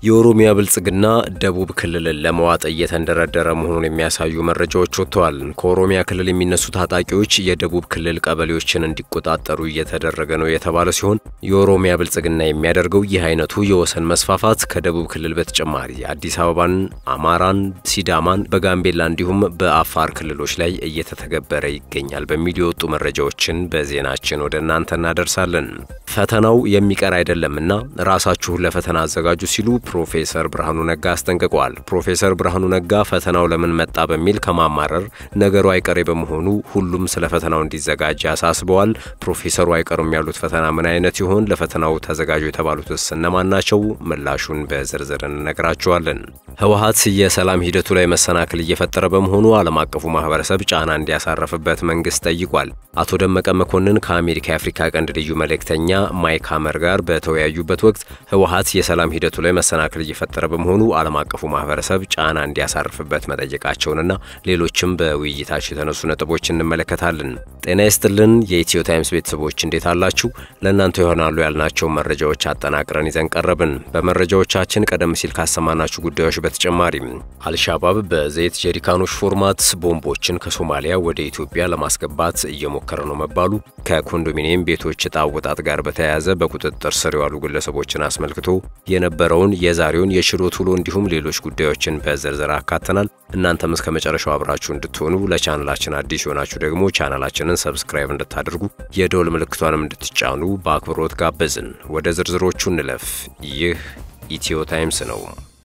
የኦሮሚያ ብልጽግና ደቡብ ክልልን ለመዋጥ እየተንደረደረ መሆኑን የሚያሳዩ መረጃዎች ወጥተዋል። ከኦሮሚያ ክልል የሚነሱ ታጣቂዎች የደቡብ ክልል ቀበሌዎችን እንዲቆጣጠሩ እየተደረገ ነው የተባለ ሲሆን የኦሮሚያ ብልጽግና የሚያደርገው ይህ አይነቱ የወሰን መስፋፋት ከደቡብ ክልል በተጨማሪ አዲስ አበባን፣ አማራን፣ ሲዳማን፣ በጋምቤላ እንዲሁም በአፋር ክልሎች ላይ እየተተገበረ ይገኛል በሚል የወጡ መረጃዎችን በዜናችን ወደ እናንተ እናደርሳለን። ፈተናው የሚቀር አይደለምና ራሳችሁን ለፈተና አዘጋጁ ሲሉ ፕሮፌሰር ብርሃኑ ነጋ አስጠንቅቀዋል። ፕሮፌሰር ብርሃኑ ነጋ ፈተናው ለምን መጣ በሚል ከማማረር ነገሩ አይቀሬ በመሆኑ ሁሉም ስለ ፈተናው እንዲዘጋጅ አሳስበዋል። ፕሮፌሰሩ አይቀሩም ያሉት ፈተና ምን አይነት ይሆን? ለፈተናው ተዘጋጁ የተባሉትስ እነማን ናቸው? ምላሹን በዝርዝር እንነግራችኋለን። ህወሓት የሰላም ሂደቱ ላይ መሰናክል እየፈጠረ በመሆኑ ዓለም አቀፉ ማህበረሰብ ጫና እንዲያሳርፍበት መንግስት ጠይቋል። አቶ ደመቀ መኮንን ከአሜሪካ የአፍሪካ ቀንድ ልዩ መልእክተኛ ማይክ ሀመር ጋር በተወያዩበት ወቅት ህወሓት የሰላም ሂደቱ ላይ መሰናክል እየፈጠረ በመሆኑ ዓለም አቀፉ ማህበረሰብ ጫና እንዲያሳርፍበት መጠየቃቸውንና ሌሎችም በውይይታቸው የተነሱ ነጥቦች እንመለከታለን። ጤና ይስጥልን የኢትዮ ታይምስ ቤተሰቦች እንዴት አላችሁ? ለእናንተ ይሆናሉ ያልናቸውን መረጃዎች አጠናቅረን ይዘን ቀረብን። በመረጃዎቻችን ቀደም ሲል ካሰማናችሁ ጉዳዮች በተጨማሪም አልሻባብ በዘይት ጀሪካኖች ፎርማት ቦምቦችን ከሶማሊያ ወደ ኢትዮጵያ ለማስገባት እየሞከረ ነው መባሉ፣ ከኮንዶሚኒየም ቤቶች ዕጣ አወጣጥ ጋር በተያያዘ በቁጥጥር ስር የዋሉ ግለሰቦችን አስመልክቶ የነበረውን የዛሬውን የችሎት ውሎ እንዲሁም ሌሎች ጉዳዮችን በዝርዝር አካተናል። እናንተም እስከ መጨረሻው አብራችሁ እንድትሆኑ ለቻናላችን አዲስ የሆናችሁ ደግሞ ቻናላችንን ሰብስክራይብ እንድታደርጉ የደወል ምልክቷንም እንድትጫኑ በአክብሮት ጋበዝን። ወደ ዝርዝሮቹ እንለፍ። ይህ ኢትዮ ታይምስ ነው።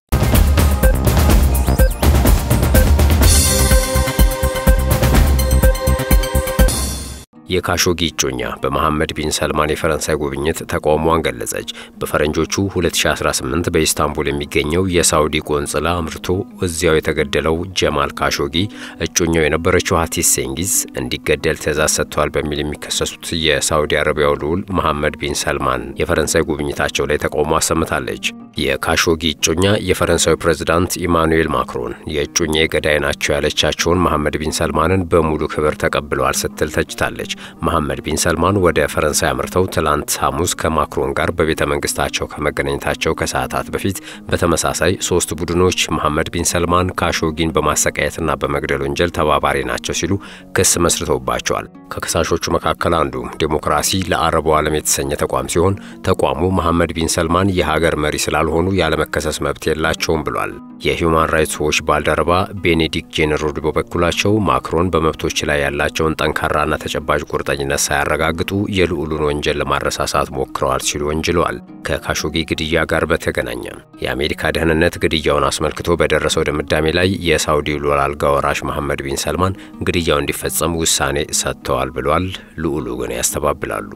የካሾጊ እጮኛ በመሐመድ ቢን ሰልማን የፈረንሳይ ጉብኝት ተቃውሟን ገለጸች። በፈረንጆቹ 2018 በኢስታንቡል የሚገኘው የሳውዲ ቆንጽላ አምርቶ እዚያው የተገደለው ጀማል ካሾጊ እጮኛው የነበረችው ሀቲስ ሴንጊዝ እንዲገደል ትዕዛዝ ሰጥተዋል በሚል የሚከሰሱት የሳውዲ አረቢያው ልዑል መሐመድ ቢን ሰልማን የፈረንሳይ ጉብኝታቸው ላይ ተቃውሞ አሰምታለች። የካሾጊ እጮኛ የፈረንሳዊ ፕሬዝዳንት ኢማኑኤል ማክሮን የእጮኛ የገዳይ ናቸው ያለቻቸውን መሐመድ ቢን ሰልማንን በሙሉ ክብር ተቀብለዋል ስትል ተችታለች። መሐመድ ቢን ሰልማን ወደ ፈረንሳይ አምርተው ትላንት ሐሙስ ከማክሮን ጋር በቤተ መንግስታቸው ከመገናኘታቸው ከሰዓታት በፊት በተመሳሳይ ሶስት ቡድኖች መሐመድ ቢን ሰልማን ካሾጊን በማሰቃየትና በመግደል ወንጀል ተባባሪ ናቸው ሲሉ ክስ መስርተውባቸዋል። ከከሳሾቹ መካከል አንዱ ዴሞክራሲ ለአረቡ ዓለም የተሰኘ ተቋም ሲሆን ተቋሙ መሐመድ ቢን ሰልማን የሀገር መሪ ስላልሆኑ ያለመከሰስ መብት የላቸውም ብሏል። የሂውማን ራይትስ ዎች ባልደረባ ቤኔዲክት ጄኔሮድ በበኩላቸው ማክሮን በመብቶች ላይ ያላቸውን ጠንካራና ተጨባጭ ቁርጠኝነት ሳያረጋግጡ የልዑሉን ወንጀል ለማረሳሳት ሞክረዋል ሲሉ ወንጅለዋል። ከካሾጊ ግድያ ጋር በተገናኘ የአሜሪካ ደህንነት ግድያውን አስመልክቶ በደረሰው ድምዳሜ ላይ የሳውዲ ልዑል አልጋ ወራሽ መሐመድ ቢን ሰልማን ግድያው እንዲፈጸም ውሳኔ ሰጥተዋል ብሏል። ልዑሉ ግን ያስተባብላሉ።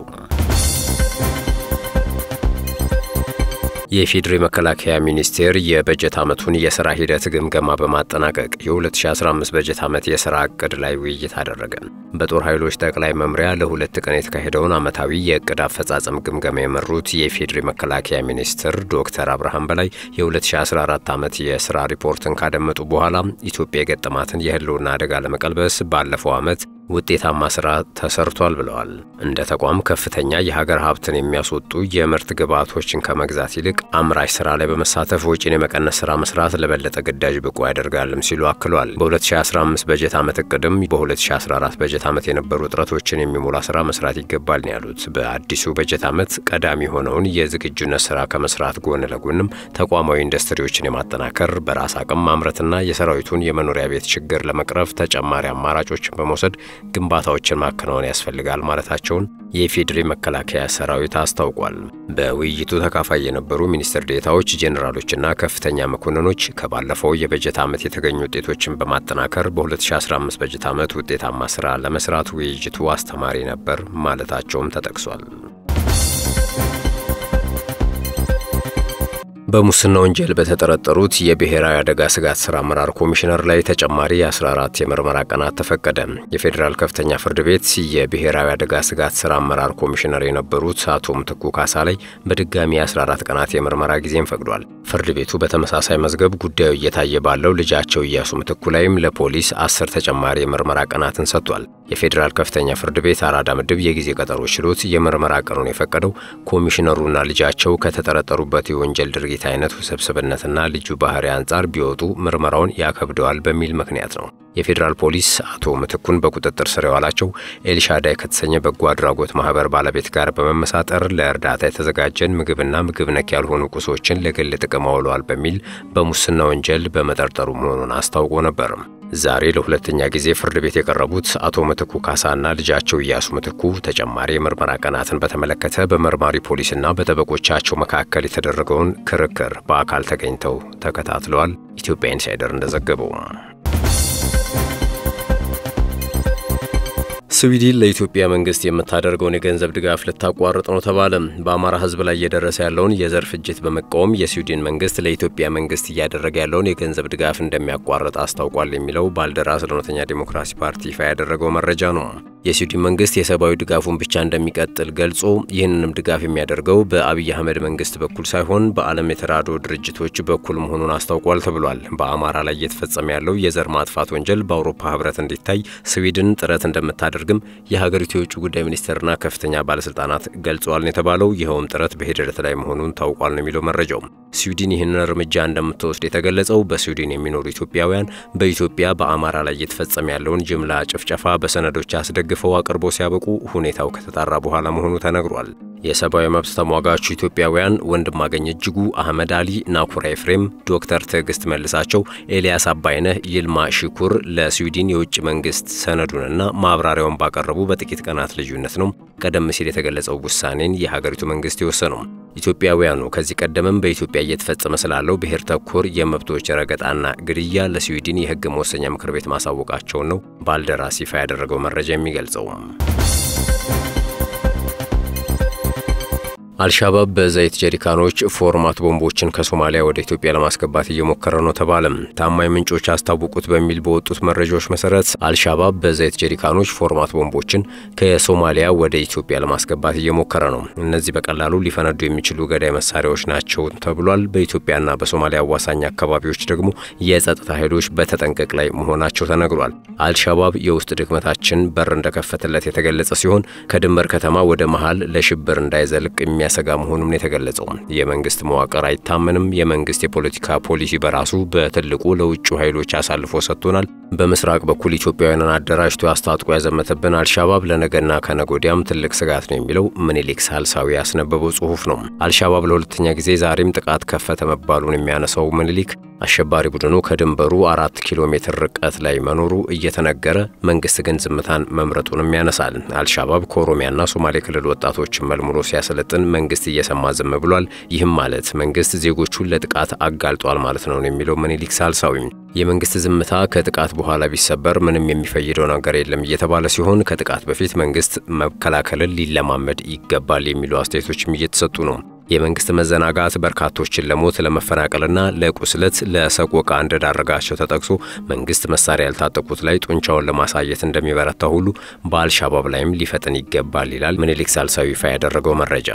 የኢፌዴሪ መከላከያ ሚኒስቴር የበጀት ዓመቱን የሥራ ሂደት ግምገማ በማጠናቀቅ የ2015 በጀት ዓመት የሥራ ዕቅድ ላይ ውይይት አደረገ። በጦር ኃይሎች ጠቅላይ መምሪያ ለሁለት ቀን የተካሄደውን ዓመታዊ የዕቅድ አፈጻጸም ግምገማ የመሩት የኢፌዴሪ መከላከያ ሚኒስትር ዶክተር አብርሃም በላይ የ2014 ዓመት የሥራ ሪፖርትን ካደመጡ በኋላ ኢትዮጵያ የገጠማትን የሕልውና አደጋ ለመቀልበስ ባለፈው ዓመት ውጤታማ ስራ ተሰርቷል ብለዋል። እንደ ተቋም ከፍተኛ የሀገር ሀብትን የሚያስወጡ የምርት ግብዓቶችን ከመግዛት ይልቅ አምራች ስራ ላይ በመሳተፍ ወጪን የመቀነስ ስራ መስራት ለበለጠ ግዳጅ ብቁ ያደርጋልም ሲሉ አክሏል። በ2015 በጀት ዓመት እቅድም በ2014 በጀት ዓመት የነበሩ እጥረቶችን የሚሞላ ስራ መስራት ይገባል ነው ያሉት። በአዲሱ በጀት ዓመት ቀዳሚ የሆነውን የዝግጁነት ስራ ከመስራት ጎን ለጎንም ተቋማዊ ኢንዱስትሪዎችን የማጠናከር በራስ አቅም ማምረትና የሰራዊቱን የመኖሪያ ቤት ችግር ለመቅረፍ ተጨማሪ አማራጮችን በመውሰድ ግንባታዎችን ማከናወን ያስፈልጋል ማለታቸውን የኢፌዴሪ መከላከያ ሰራዊት አስታውቋል። በውይይቱ ተካፋይ የነበሩ ሚኒስትር ዴታዎች፣ ጄኔራሎችና ከፍተኛ መኮንኖች ከባለፈው የበጀት ዓመት የተገኙ ውጤቶችን በማጠናከር በ2015 በጀት ዓመት ውጤታማ ስራ ለመስራት ውይይቱ አስተማሪ ነበር ማለታቸውም ተጠቅሷል። በሙስና ወንጀል በተጠረጠሩት የብሔራዊ አደጋ ስጋት ስራ አመራር ኮሚሽነር ላይ ተጨማሪ የ14 የምርመራ ቀናት ተፈቀደ። የፌዴራል ከፍተኛ ፍርድ ቤት የብሔራዊ አደጋ ስጋት ስራ አመራር ኮሚሽነር የነበሩት አቶ ምትኩ ካሳ ላይ በድጋሚ የ14 ቀናት የምርመራ ጊዜም ፈቅዷል። ፍርድ ቤቱ በተመሳሳይ መዝገብ ጉዳዩ እየታየ ባለው ልጃቸው እያሱ ምትኩ ላይም ለፖሊስ አስር ተጨማሪ የምርመራ ቀናትን ሰጥቷል። የፌዴራል ከፍተኛ ፍርድ ቤት አራዳ ምድብ የጊዜ ቀጠሮ ችሎት የምርመራ ቀኑን የፈቀደው ኮሚሽነሩና ልጃቸው ከተጠረጠሩበት የወንጀል ድርጊት አይነት ውስብስብነትና ልዩ ባህሪ አንጻር ቢወጡ ምርመራውን ያከብደዋል በሚል ምክንያት ነው። የፌዴራል ፖሊስ አቶ ምትኩን በቁጥጥር ስር የዋላቸው ኤልሻዳይ ከተሰኘ በጎ አድራጎት ማህበር ባለቤት ጋር በመመሳጠር ለእርዳታ የተዘጋጀን ምግብና ምግብ ነክ ያልሆኑ ቁሶችን ለግል ጥቅም አውለዋል በሚል በሙስና ወንጀል በመጠርጠሩ መሆኑን አስታውቆ ነበር። ዛሬ ለሁለተኛ ጊዜ ፍርድ ቤት የቀረቡት አቶ ምትኩ ካሳና ልጃቸው እያሱ ምትኩ ተጨማሪ የምርመራ ቀናትን በተመለከተ በመርማሪ ፖሊስና በጠበቆቻቸው መካከል የተደረገውን ክርክር በአካል ተገኝተው ተከታትለዋል። ኢትዮጵያ ኢንሳይደር እንደዘገበው ስዊድን ለኢትዮጵያ መንግስት የምታደርገውን የገንዘብ ድጋፍ ልታቋርጥ ነው ተባለ። በአማራ ሕዝብ ላይ እየደረሰ ያለውን የዘር ፍጅት በመቃወም የስዊድን መንግስት ለኢትዮጵያ መንግስት እያደረገ ያለውን የገንዘብ ድጋፍ እንደሚያቋርጥ አስታውቋል የሚለው ባልደራስ ለእውነተኛ ዲሞክራሲ ፓርቲ ይፋ ያደረገው መረጃ ነው። የስዊድን መንግስት የሰብአዊ ድጋፉን ብቻ እንደሚቀጥል ገልጾ ይህንንም ድጋፍ የሚያደርገው በአብይ አህመድ መንግስት በኩል ሳይሆን በዓለም የተራድኦ ድርጅቶች በኩል መሆኑን አስታውቋል ተብሏል። በአማራ ላይ እየተፈጸመ ያለው የዘር ማጥፋት ወንጀል በአውሮፓ ህብረት እንዲታይ ስዊድን ጥረት እንደምታደርግም የሀገሪቱ የውጭ ጉዳይ ሚኒስቴርና ከፍተኛ ባለስልጣናት ገልጸዋል የተባለው ይኸውም ጥረት በሂደት ላይ መሆኑን ታውቋል ነው የሚለው መረጃው። ስዊድን ይህንን እርምጃ እንደምትወስድ የተገለጸው በስዊድን የሚኖሩ ኢትዮጵያውያን በኢትዮጵያ በአማራ ላይ እየተፈጸመ ያለውን ጅምላ ጭፍጨፋ በሰነዶች አስደግፈው አቅርቦ ሲያበቁ ሁኔታው ከተጣራ በኋላ መሆኑ ተነግሯል። የሰብአዊ መብት ተሟጋቹ ኢትዮጵያውያን ወንድማገኝ እጅጉ፣ አህመድ አሊ፣ ናኩራ ኤፍሬም፣ ዶክተር ትዕግስት መልሳቸው፣ ኤልያስ አባይነህ፣ ይልማ ሽኩር ለስዊድን የውጭ መንግስት ሰነዱንና ማብራሪያውን ባቀረቡ በጥቂት ቀናት ልዩነት ነው ቀደም ሲል የተገለጸው ውሳኔን የሀገሪቱ መንግስት የወሰነው። ኢትዮጵያውያኑ ከዚህ ቀደምም በኢትዮጵያ እየተፈጸመ ስላለው ብሔር ተኮር የመብቶች ረገጣና ግድያ ለስዊድን የህግ መወሰኛ ምክር ቤት ማሳወቃቸውን ነው ባልደራስ ይፋ ያደረገው መረጃ የሚገልጸው። አልሻባብ በዘይት ጀሪካኖች ፎርማት ቦምቦችን ከሶማሊያ ወደ ኢትዮጵያ ለማስገባት እየሞከረ ነው ተባለ። ታማኝ ምንጮች አስታወቁት በሚል በወጡት መረጃዎች መሰረት አልሻባብ በዘይት ጀሪካኖች ፎርማት ቦምቦችን ከሶማሊያ ወደ ኢትዮጵያ ለማስገባት እየሞከረ ነው። እነዚህ በቀላሉ ሊፈነዱ የሚችሉ ገዳይ መሳሪያዎች ናቸው ተብሏል። በኢትዮጵያና በሶማሊያ አዋሳኝ አካባቢዎች ደግሞ የጸጥታ ኃይሎች በተጠንቀቅ ላይ መሆናቸው ተነግሯል። አልሻባብ የውስጥ ድክመታችን በር እንደከፈተለት የተገለጸ ሲሆን ከድንበር ከተማ ወደ መሀል ለሽብር እንዳይዘልቅ የሚያሰጋ መሆኑን የተገለጸው የመንግስት መዋቅር አይታመንም፣ የመንግስት የፖለቲካ ፖሊሲ በራሱ በትልቁ ለውጭ ኃይሎች አሳልፎ ሰጥቶናል፣ በምስራቅ በኩል ኢትዮጵያውያንን አደራጅቶ አስታጥቆ ያዘመተብን አልሻባብ ለነገና ከነጎዲያም ትልቅ ስጋት ነው የሚለው ምኒልክ ሳልሳዊ ያስነበበው ጽሁፍ ነው። አልሻባብ ለሁለተኛ ጊዜ ዛሬም ጥቃት ከፈተ መባሉን የሚያነሳው ምኒልክ አሸባሪ ቡድኑ ከድንበሩ አራት ኪሎ ሜትር ርቀት ላይ መኖሩ እየተነገረ መንግስት ግን ዝምታን መምረጡንም ያነሳል። አልሻባብ ከኦሮሚያና ሶማሌ ክልል ወጣቶችን መልምሎ ሲያሰለጥን መንግስት እየሰማ ዝም ብሏል። ይህም ማለት መንግስት ዜጎቹን ለጥቃት አጋልጧል ማለት ነው የሚለው ምኒልክ ሳልሳዊ የመንግስት ዝምታ ከጥቃት በኋላ ቢሰበር ምንም የሚፈይደው ነገር የለም እየተባለ ሲሆን ከጥቃት በፊት መንግስት መከላከልን ሊለማመድ ይገባል የሚሉ አስተያየቶችም እየተሰጡ ነው። የመንግስት መዘናጋት በርካቶችን ለሞት ለመፈናቀልና ለቁስለት ለሰቆቃ እንደዳረጋቸው ተጠቅሶ መንግስት መሳሪያ ያልታጠቁት ላይ ጡንቻውን ለማሳየት እንደሚበረታ ሁሉ በአልሻባብ ላይም ሊፈጥን ይገባል ይላል ምኒልክ ሳልሳዊ ይፋ ያደረገው መረጃ።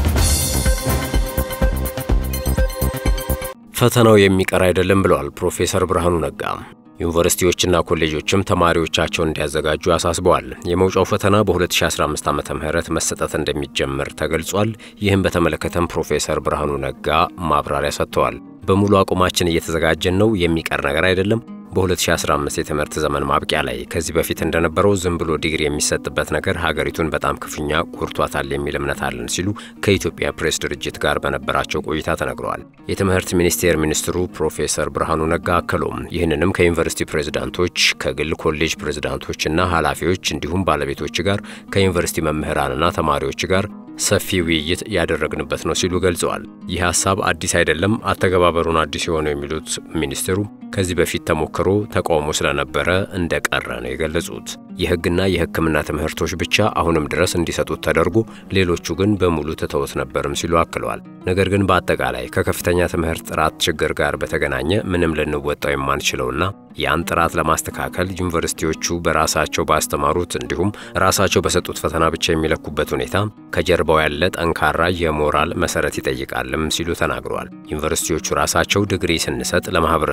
ፈተናው የሚቀር አይደለም ብለዋል ፕሮፌሰር ብርሃኑ ነጋ። ዩኒቨርሲቲዎችና ኮሌጆችም ተማሪዎቻቸውን እንዲያዘጋጁ አሳስበዋል። የመውጫው ፈተና በ2015 ዓ ም መሰጠት እንደሚጀምር ተገልጿል። ይህም በተመለከተም ፕሮፌሰር ብርሃኑ ነጋ ማብራሪያ ሰጥተዋል። በሙሉ አቁማችን እየተዘጋጀን ነው፣ የሚቀር ነገር አይደለም። በ2015 የትምህርት ዘመን ማብቂያ ላይ ከዚህ በፊት እንደነበረው ዝም ብሎ ዲግሪ የሚሰጥበት ነገር ሀገሪቱን በጣም ክፉኛ ጎድቷታል የሚል እምነት አለን ሲሉ ከኢትዮጵያ ፕሬስ ድርጅት ጋር በነበራቸው ቆይታ ተነግረዋል። የትምህርት ሚኒስቴር ሚኒስትሩ ፕሮፌሰር ብርሃኑ ነጋ አክለውም ይህንንም ከዩኒቨርሲቲ ፕሬዝዳንቶች፣ ከግል ኮሌጅ ፕሬዝዳንቶችና ኃላፊዎች እንዲሁም ባለቤቶች ጋር ከዩኒቨርሲቲ መምህራንና ተማሪዎች ጋር ሰፊ ውይይት ያደረግንበት ነው ሲሉ ገልጸዋል። ይህ ሀሳብ አዲስ አይደለም፣ አተገባበሩን አዲስ የሆነው የሚሉት ሚኒስትሩ ከዚህ በፊት ተሞክሮ ተቃውሞ ስለነበረ እንደቀረ ነው የገለጹት። የሕግና የሕክምና ትምህርቶች ብቻ አሁንም ድረስ እንዲሰጡት ተደርጎ ሌሎቹ ግን በሙሉ ትተውት ነበርም ሲሉ አክለዋል። ነገር ግን በአጠቃላይ ከከፍተኛ ትምህርት ጥራት ችግር ጋር በተገናኘ ምንም ልንወጣው የማንችለውና ያን ጥራት ለማስተካከል ዩኒቨርሲቲዎቹ በራሳቸው ባስተማሩት እንዲሁም ራሳቸው በሰጡት ፈተና ብቻ የሚለኩበት ሁኔታ ከጀርባው ያለ ጠንካራ የሞራል መሰረት ይጠይቃልም ሲሉ ተናግረዋል። ዩኒቨርሲቲዎቹ ራሳቸው ዲግሪ ስንሰጥ ለማህበረሰቡ ይሄ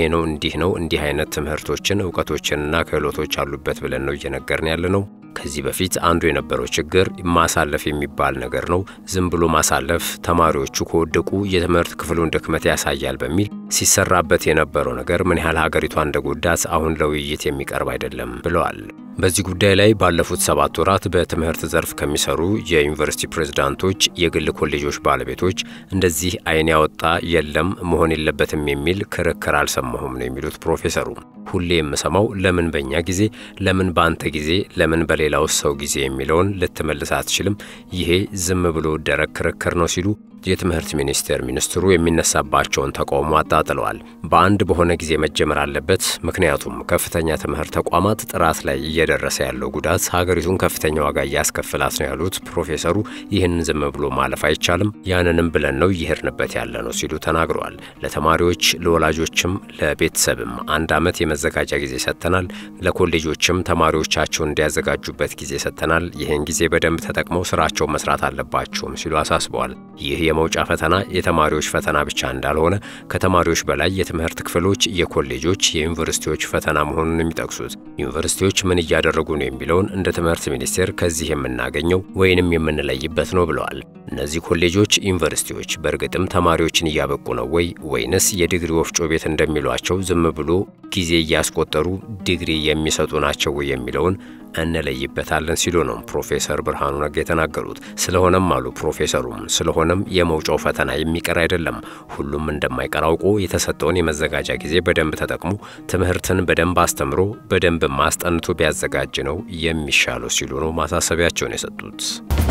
ነው እንዲህ ነው እንዲህ አይነት ትምህርቶችን እውቀቶችንና ክህሎቶች አሉበት ብለን ነው እየነገርን ያለ ነው። ከዚህ በፊት አንዱ የነበረው ችግር ማሳለፍ የሚባል ነገር ነው። ዝም ብሎ ማሳለፍ ተማሪዎቹ ከወደቁ የትምህርት ክፍሉን ድክመት ያሳያል በሚል ሲሰራበት የነበረው ነገር ምን ያህል ሀገሪቷ እንደጎዳት አሁን ለውይይት የሚቀርብ አይደለም ብለዋል። በዚህ ጉዳይ ላይ ባለፉት ሰባት ወራት በትምህርት ዘርፍ ከሚሰሩ የዩኒቨርሲቲ ፕሬዝዳንቶች፣ የግል ኮሌጆች ባለቤቶች እንደዚህ ዓይን ያወጣ የለም መሆን የለበትም የሚል ክርክር አልሰማሁም ነው የሚሉት ፕሮፌሰሩ። ሁሌ የምሰማው ለምን በእኛ ጊዜ፣ ለምን በአንተ ጊዜ፣ ለምን በሌላው ሰው ጊዜ የሚለውን ልትመልስ አትችልም። ይሄ ዝም ብሎ ደረቅ ክርክር ነው ሲሉ የትምህርት ሚኒስቴር ሚኒስትሩ የሚነሳባቸውን ተቃውሞ አጣጥለዋል። በአንድ በሆነ ጊዜ መጀመር አለበት። ምክንያቱም ከፍተኛ ትምህርት ተቋማት ጥራት ላይ እየደረሰ ያለው ጉዳት ሀገሪቱን ከፍተኛ ዋጋ እያስከፍላት ነው ያሉት ፕሮፌሰሩ ይህንን ዝም ብሎ ማለፍ አይቻልም፣ ያንንም ብለን ነው እየሄድንበት ያለ ነው ሲሉ ተናግረዋል። ለተማሪዎች ለወላጆችም ለቤተሰብም አንድ ዓመት የመዘጋጃ ጊዜ ሰጥተናል። ለኮሌጆችም ተማሪዎቻቸውን እንዲያዘጋጁበት ጊዜ ሰጥተናል። ይህን ጊዜ በደንብ ተጠቅመው ስራቸውን መስራት አለባቸውም ሲሉ አሳስበዋል። ይህ የመውጫ ፈተና የተማሪዎች ፈተና ብቻ እንዳልሆነ ከተማሪዎች በላይ የትምህርት ክፍሎች፣ የኮሌጆች፣ የዩኒቨርሲቲዎች ፈተና መሆኑን የሚጠቅሱት ዩኒቨርሲቲዎች ምን እያደረጉ ነው የሚለውን እንደ ትምህርት ሚኒስቴር ከዚህ የምናገኘው ወይንም የምንለይበት ነው ብለዋል። እነዚህ ኮሌጆች፣ ዩኒቨርሲቲዎች በእርግጥም ተማሪዎችን እያበቁ ነው ወይ ወይንስ የዲግሪ ወፍጮ ቤት እንደሚሏቸው ዝም ብሎ ጊዜ እያስቆጠሩ ዲግሪ የሚሰጡ ናቸው ወይ የሚለውን እንለይበታለን ሲሉ ነው ፕሮፌሰር ብርሃኑ ነጋ የተናገሩት። ስለሆነም አሉ ፕሮፌሰሩም ስለሆነም የመውጫው ፈተና የሚቀር አይደለም። ሁሉም እንደማይቀር አውቆ የተሰጠውን የመዘጋጃ ጊዜ በደንብ ተጠቅሞ ትምህርትን በደንብ አስተምሮ በደንብ ማስጠንቶ ቢያዘጋጅ ነው የሚሻለው ሲሉ ነው ማሳሰቢያቸውን የሰጡት።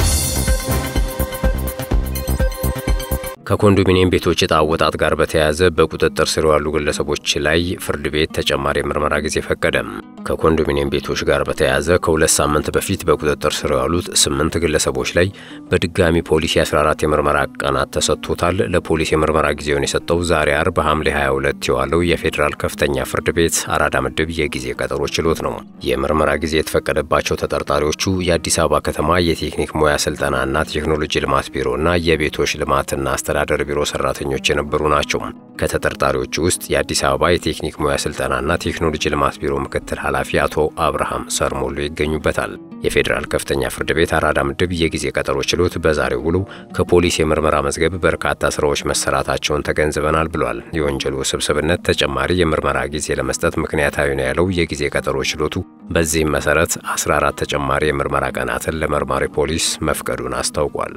ከኮንዶሚኒየም ቤቶች ዕጣ አወጣጥ ጋር በተያያዘ በቁጥጥር ስር ያሉ ግለሰቦች ላይ ፍርድ ቤት ተጨማሪ የምርመራ ጊዜ ፈቀደም። ከኮንዶሚኒየም ቤቶች ጋር በተያያዘ ከሁለት ሳምንት በፊት በቁጥጥር ስር ያሉት ስምንት ግለሰቦች ላይ በድጋሚ ፖሊስ የ14 የምርመራ ቀናት ተሰጥቶታል። ለፖሊስ የምርመራ ጊዜውን የሰጠው ዛሬ አርብ ሐምሌ 22 የዋለው የፌዴራል ከፍተኛ ፍርድ ቤት አራዳ ምድብ የጊዜ ቀጠሮ ችሎት ነው። የምርመራ ጊዜ የተፈቀደባቸው ተጠርጣሪዎቹ የአዲስ አበባ ከተማ የቴክኒክ ሙያ ስልጠናና ቴክኖሎጂ ልማት ቢሮና የቤቶች ልማትና አስተዳደር ቢሮ ሰራተኞች የነበሩ ናቸው። ከተጠርጣሪዎቹ ውስጥ የአዲስ አበባ የቴክኒክ ሙያ ስልጠናና ቴክኖሎጂ ልማት ቢሮ ምክትል ኃላፊ አቶ አብርሃም ሰርሞሎ ይገኙበታል። የፌዴራል ከፍተኛ ፍርድ ቤት አራዳ ምድብ የጊዜ ቀጠሮ ችሎት በዛሬው ውሎ ከፖሊስ የምርመራ መዝገብ በርካታ ስራዎች መሰራታቸውን ተገንዝበናል ብሏል። የወንጀሉ ውስብስብነት ተጨማሪ የምርመራ ጊዜ ለመስጠት ምክንያታዊ ነው ያለው የጊዜ ቀጠሮ ችሎቱ በዚህም መሰረት 14 ተጨማሪ የምርመራ ቀናትን ለመርማሪ ፖሊስ መፍቀዱን አስታውቋል።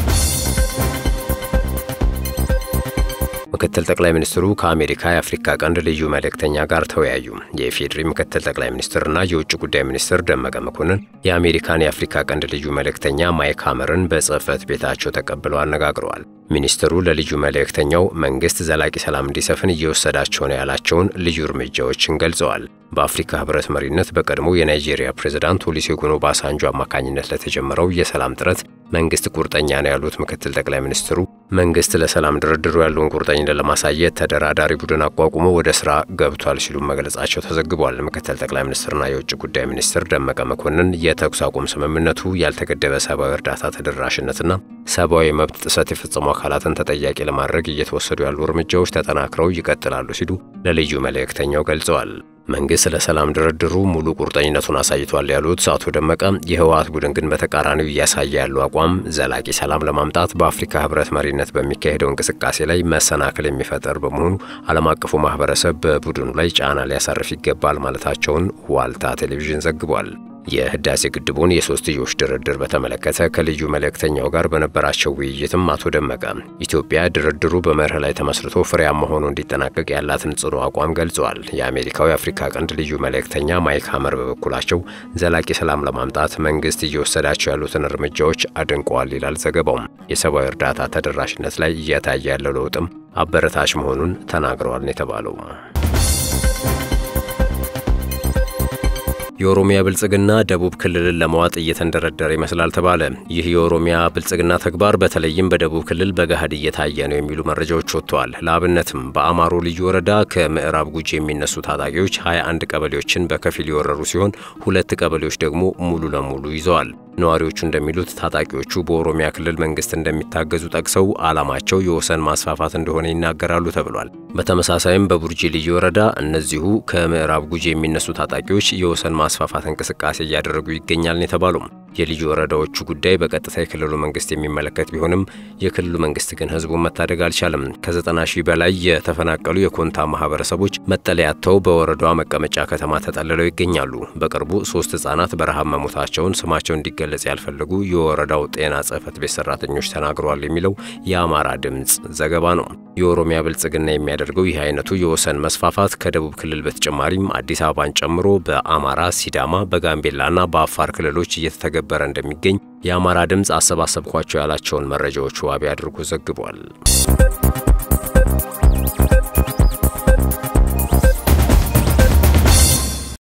ምክትል ጠቅላይ ሚኒስትሩ ከአሜሪካ የአፍሪካ ቀንድ ልዩ መልእክተኛ ጋር ተወያዩ። የኢፌዴሪ ምክትል ጠቅላይ ሚኒስትርና የውጭ ጉዳይ ሚኒስትር ደመቀ መኮንን የአሜሪካን የአፍሪካ ቀንድ ልዩ መልእክተኛ ማይክ ሀመርን በጽህፈት ቤታቸው ተቀብለው አነጋግረዋል። ሚኒስትሩ ለልዩ መልእክተኛው መንግስት ዘላቂ ሰላም እንዲሰፍን እየወሰዳቸው ነው ያላቸውን ልዩ እርምጃዎችን ገልጸዋል። በአፍሪካ ህብረት መሪነት በቀድሞ የናይጄሪያ ፕሬዝዳንት ኦሉሴጉን ኦባሳንጆ አማካኝነት ለተጀመረው የሰላም ጥረት መንግስት ቁርጠኛ ነው ያሉት ምክትል ጠቅላይ ሚኒስትሩ መንግስት ለሰላም ድርድሩ ያለውን ቁርጠኝነት ለማሳየት ተደራዳሪ ቡድን አቋቁሞ ወደ ስራ ገብቷል ሲሉ መግለጻቸው ተዘግቧል። ምክትል ጠቅላይ ሚኒስትርና የውጭ ጉዳይ ሚኒስትር ደመቀ መኮንን የተኩስ አቁም ስምምነቱ ያልተገደበ ሰብአዊ እርዳታ ተደራሽነትና ሰብአዊ መብት ጥሰት የፈጸሙ አካላትን ተጠያቂ ለማድረግ እየተወሰዱ ያሉ እርምጃዎች ተጠናክረው ይቀጥላሉ ሲሉ ለልዩ መልእክተኛው ገልጸዋል። መንግስት ለሰላም ድርድሩ ሙሉ ቁርጠኝነቱን አሳይቷል ያሉት አቶ ደመቀ የህወሓት ቡድን ግን በተቃራኒው እያሳየ ያለው አቋም ዘላቂ ሰላም ለማምጣት በአፍሪካ ህብረት መሪነት በሚካሄደው እንቅስቃሴ ላይ መሰናክል የሚፈጠር በመሆኑ ዓለም አቀፉ ማህበረሰብ በቡድኑ ላይ ጫና ሊያሳርፍ ይገባል ማለታቸውን ዋልታ ቴሌቪዥን ዘግቧል። የህዳሴ ግድቡን የሶስትዮሽ ድርድር በተመለከተ ከልዩ መልእክተኛው ጋር በነበራቸው ውይይትም አቶ ደመቀ ኢትዮጵያ ድርድሩ በመርህ ላይ ተመስርቶ ፍሬያማ ሆኖ እንዲጠናቀቅ ያላትን ጽኑ አቋም ገልጸዋል። የአሜሪካው የአፍሪካ ቀንድ ልዩ መልእክተኛ ማይክ ሀመር በበኩላቸው ዘላቂ ሰላም ለማምጣት መንግስት እየወሰዳቸው ያሉትን እርምጃዎች አድንቀዋል ይላል ዘገባውም። የሰብአዊ እርዳታ ተደራሽነት ላይ እየታየ ያለው ለውጥም አበረታች መሆኑን ተናግረዋል ነው የተባለው። የኦሮሚያ ብልጽግና ደቡብ ክልልን ለመዋጥ እየተንደረደረ ይመስላል ተባለ። ይህ የኦሮሚያ ብልጽግና ተግባር በተለይም በደቡብ ክልል በገሃድ እየታየ ነው የሚሉ መረጃዎች ወጥተዋል። ለአብነትም በአማሮ ልዩ ወረዳ ከምዕራብ ጉጂ የሚነሱ ታጣቂዎች 21 ቀበሌዎችን በከፊል የወረሩ ሲሆን ሁለት ቀበሌዎች ደግሞ ሙሉ ለሙሉ ይዘዋል። ነዋሪዎቹ እንደሚሉት ታጣቂዎቹ በኦሮሚያ ክልል መንግስት እንደሚታገዙ ጠቅሰው ዓላማቸው የወሰን ማስፋፋት እንደሆነ ይናገራሉ ተብሏል። በተመሳሳይም በቡርጂ ልዩ ወረዳ እነዚሁ ከምዕራብ ጉጂ የሚነሱ ታጣቂዎች የወሰን ማስፋፋት እንቅስቃሴ እያደረጉ ይገኛል ነው የተባሉም። የልዩ ወረዳዎቹ ጉዳይ በቀጥታ የክልሉ መንግስት የሚመለከት ቢሆንም የክልሉ መንግስት ግን ህዝቡን መታደግ አልቻለም። ከዘጠና ሺህ በላይ የተፈናቀሉ የኮንታ ማህበረሰቦች መጠለያ አጥተው በወረዳዋ መቀመጫ ከተማ ተጠልለው ይገኛሉ። በቅርቡ ሶስት ህጻናት በረሃብ መሞታቸውን ስማቸው እንዲገለጽ ያልፈለጉ የወረዳው ጤና ጽህፈት ቤት ሰራተኞች ተናግረዋል የሚለው የአማራ ድምፅ ዘገባ ነው። የኦሮሚያ ብልጽግና የሚያደርገው ይህ አይነቱ የወሰን መስፋፋት ከደቡብ ክልል በተጨማሪም አዲስ አበባን ጨምሮ በአማራ፣ ሲዳማ፣ በጋምቤላና በአፋር ክልሎች እየተተገበረ እንደሚገኝ የአማራ ድምፅ አሰባሰብኳቸው ያላቸውን መረጃዎች ዋቢ አድርጎ ዘግቧል።